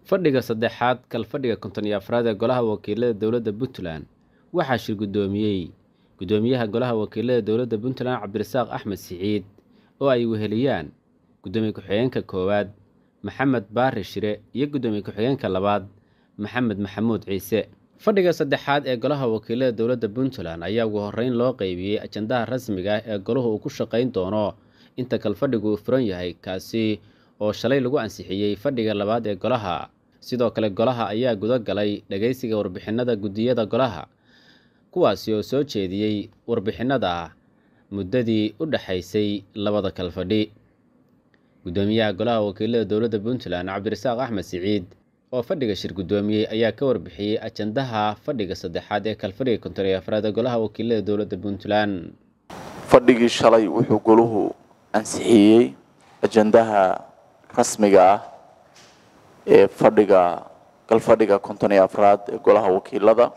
fadhiga saddexaad kalfadhiga konton iyo afraad ee golaha wakiilada dowladda puntland waxaa shir guddoomiyey guddoomiyaha golaha wakiilada dowladda puntland cabdirasaaq axmed siciid oo ay weheliyaan guddoomiye ku-xigeenka koowaad maxamed baari shire iyo guddoomiye ku-xigeenka labaad maxamed maxamuud ciise fadhiga saddexaad ee golaha wakiilada dowladda puntland ayaa ugu horreyn loo qeybiyey ajandaha rasmiga ah ee golahu uu ku shaqayn doono inta kalfadhigu uu furan yahay kaasi oo shalay lagu ansixiyey fadhiga labaad ee golaha sidoo kale golaha ayaa guda galay dhageysiga warbixinada guddiyada golaha kuwaasi oo soo jeediyey warbixinada muddadii u dhexaysay labada kalfadhi guddoomiyaha golaha wakiilada dowladda puntland cabdirasaaq axmed siciid oo fadhiga shir guddoomiyey ayaa ka warbixiyey ajandaha fadhiga saddexaad ee kalfadhiga konton iyo afraad ee golaha wakiilada dowladda puntland fadhigii shalay wuxuu goluhu ansixiyey ajandaha rasmiga ah ee fadhiga galfadhiga konton iyo afraad ee golaha wakiilada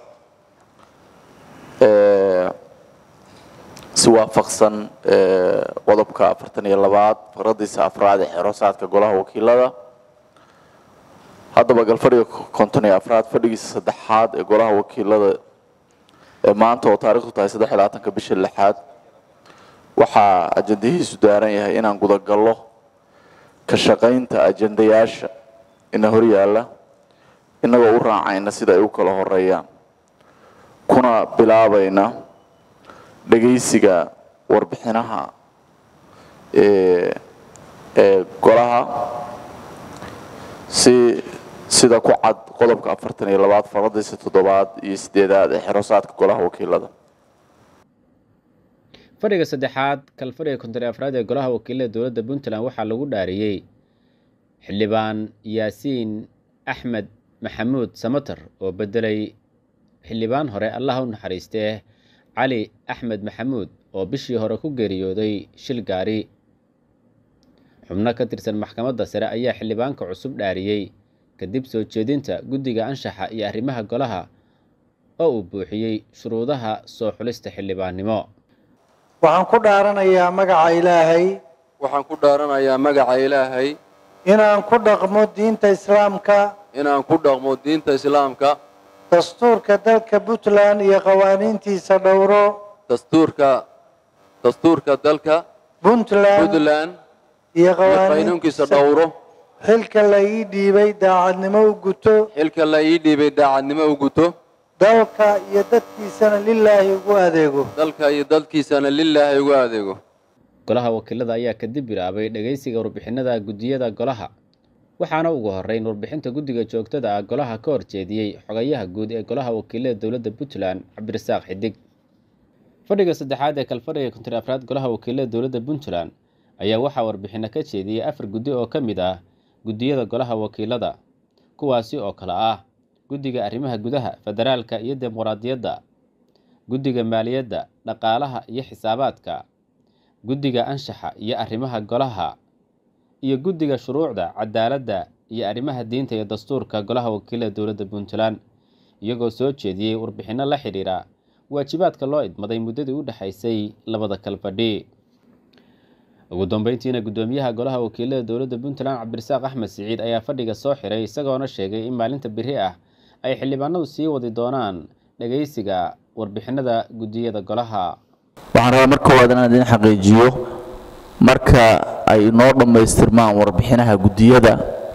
si waafaqsan qodobka afartan iyo labaad faradiisa afraad ee xerosaadka golaha wakiilada haddaba galfadhiga konton iyo afraad fadhigiisa saddexaad ee golaha wakiilada ee maanta oo taarikhdu tahay saddex iyo labaatanka bisha lixaad waxaa ajandahiisu daaran yahay inaan gudagallo ka shaqaynta ajandayaasha ina horyaalla inagoo u raacayna sida ay u kala horeeyaan kuna bilaabayna dhagaysiga warbixinaha ee ee golaha si sida ku cad qodobka afartan iyo labaad faradiisa toddobaad iyo sideedaad ee xerosaadka golaha wakiilada fadhiga saddexaad kalfadhiga konton iyo afraad ee golaha wakiilada dowladda puntland waxaa lagu dhaariyey xildhibaan yaasiin axmed maxamuud samater oo bedelay xildhibaan hore allaha u naxariistee cali axmed maxamuud oo bishii hore ku geeriyooday shil gaari xubno ka tirsan maxkamadda sare ayaa xildhibaanka cusub dhaariyey kadib soo jeedinta guddiga anshaxa iyo arrimaha golaha oo uu buuxiyey shuruudaha soo xulista xildhibaannimo waxaan ku dhaaranayaa magaca ilaahay waxaan ku dhaaranayaa magaca ilaahay inaan ku dhaqmo diinta islaamka inaan ku dhaqmo diinta islaamka dastuurka dalka puntland iyo qawaaniintiisa dhowro dastuurka dastuurka dalka puntland puntland iyo iyo qaynuunkiisa dhowro xilka la ii dhiibay daacadnimo u guto xilka la ii dhiibay daacadnimo u guto dalka iyo dadkiisana lilaahi ugu adeego dalka iyo dadkiisana lilaahi ugu adeego golaha wakiilada ayaa kadib bilaabay dhageysiga warbixinada guddiyada golaha waxaana ugu horeyn warbixinta guddiga joogtada ah golaha ka horjeediyey xogayaha guud ee golaha wakiilada dowladda puntland cabdirasaaq xidig fadhiga saddexaad ee kalfadhiga konton afraad golaha wakiilada dowladda puntland ayaa waxaa warbixino ka jeediyey afar guddi oo ka mid ah guddiyada golaha wakiilada kuwaasi oo kale ah guddiga arrimaha gudaha federaalka iyo dimuqraadiyadda guddiga maaliyadda dhaqaalaha iyo xisaabaadka guddiga anshaxa iyo arrimaha golaha iyo guddiga shuruucda cadaaladda iyo arrimaha diinta iyo dastuurka golaha wakiilada dowladda puntland iyagoo soo jeediyey warbixinno la xidhiira waajibaadka loo idmaday muddadii u dhexaysay labada kalfadhi ugu dambeyntiina guddoomiyaha golaha wakiilada dowladda puntland cabdirasaaq axmed siciid ayaa fadhiga soo xiray isagoona sheegay in maalinta biri ah ay xildhibaanadu sii wadi doonaan dhageysiga warbixinada guddiyada golaha waxaan rabaa mar koowaad inaan idin xaqiijiyo marka ay noo dhammaystirmaan warbixinaha guddiyada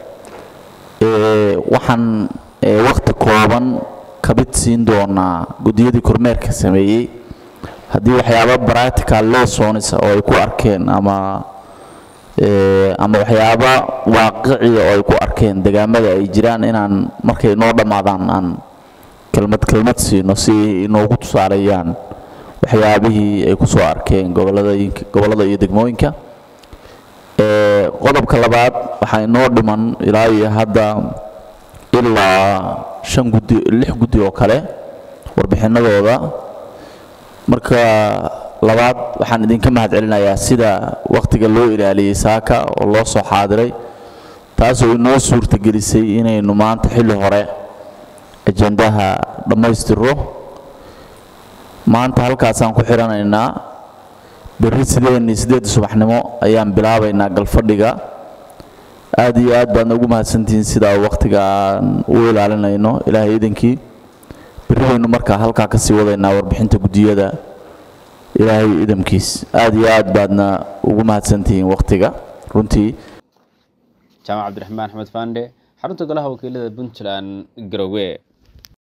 waxaan wakti kooban kabid siin doonaa guddiyadii kormeerka sameeyey haddii waxyaaba bractical lessons oo ay ku arkeen ama ama waxyaaba waaqiciya oo ay ku arkeen degaamada ay jiraan inaan markay noo dhammaadaan aan kelmad kelmad siino si inoogu tusaaleeyaan waxyaabihii ay ku soo arkeen gobollada iyo degmooyinka qodobka labaad waxaa inoo dhiman ilaa iyo hadda ilaa shan guddi lix guddi oo kale warbixinadooda marka labaad waxaan idinka mahad celinayaa sida wakhtiga loo ilaaliyey saaka oo loo soo xaadiray taasoo inoo suurtagelisay inaynu maanta xilli hore ajandaha dhammaystiro maanta halkaasaan ku xidhanaynaa berri sideen iyo siddeedda subaxnimo ayaan bilaabaynaa galfadhiga aada iyo aad baadna ugu mahadsantihiin sidaa waktiga aan u ilaalinayno ilaahay iidankii berri baynu markaa halkaa kasii wadaynaa warbixinta guddiyada ilaahay idamkiis aada iyo aad baadna ugu mahadsantihiin waktiga runtii jaamac cabdiraxmaan axmed faandhe xarunta golaha wakiilada puntland garowe